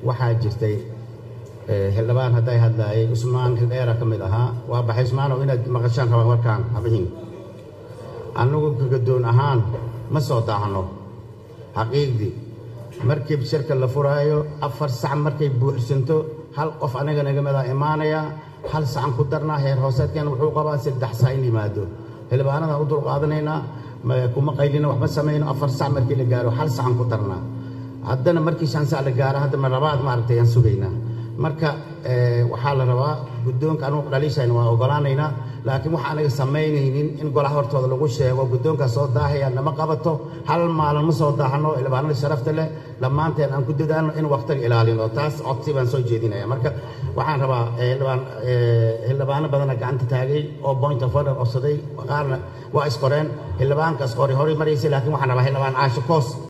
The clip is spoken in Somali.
waxaa jirtay xildhibaan hadday hadlaayay cusmaan hildheera ka mid ahaa waa baxay cusmaanow inaad maqashaan rabaan warkaan habihin annagu gagadoon ahaan ma soo daahno xaqiiqdii markii shirka la furaayo afar sac markay buuxsanto hal qof anaga naga midaa imaanaya hal sacan ku darnaa heer hooseedkeena wuxuu qabaa saddex sac in yimaado xildhibaanadan u dulqaadanaynaa kuma qaylina waxma samayno afar sac markii la gaaro hal sacan ku darnaa haddana markii shan sac la gaaro haddana labaad maaragtay aan sugaynaa marka waxaa la rabaa guddoonka anugu dhaliishayna waa ogolaanaynaa laakiin waxa anaga samaynaynin in golaha hortooda lagu sheego guddoonkaa soo daahaya nama qabato hal maalin ma soo daahno xildhibaanada sharafta leh dhammaanteen aan ku dadaalno in waqtiga ilaalino taas codsi baan soo jeedinaya marka waxaan rabaa xildhibaano badana gacanta taagay oo point of order codsaday qaarna waa isqoreen xildhibaankaas qori horay maraysay laakiin waxaan rabaa xildhibaan caasho koos